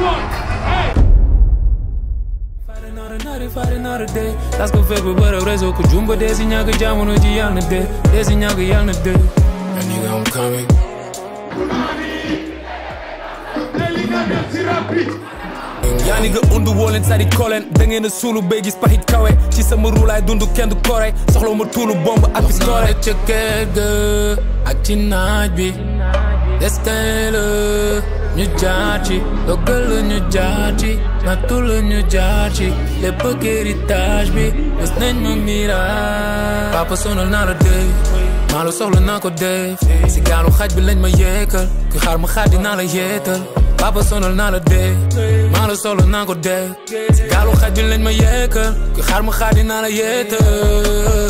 Fight another night, fight another day. Tas ko fekk ba bërëb réseau ku jumba dee si ñàkk jamono ji yàlla na dee dee si ñàkk yàlla na dee. And nigga, I'm coming. yaa ni nga undu woo leen sari koleen da ngeen a suulu bay gis paxit kawe ci sama ruulaay dund kenn du kore soxla ma tuulu bomb ak pistolet Noore ca kër ga ak ci naaj bi destin la ñu jaar ci dogal la ñu jaar ci nattu la ñu jaar ci lépp ak héritage bi mës nañ ma miraas papa sonal naa la dee maa la soxla naa ko def si gaalu xaj bi lañ ma yeekal ku xaar ma xaar dinaa la yeetal papa sonal naa la dee maa la soxla naa ko def si gaalu xaj bi lañ ma yeekal ku xaar ma xaar dinaa la yeetal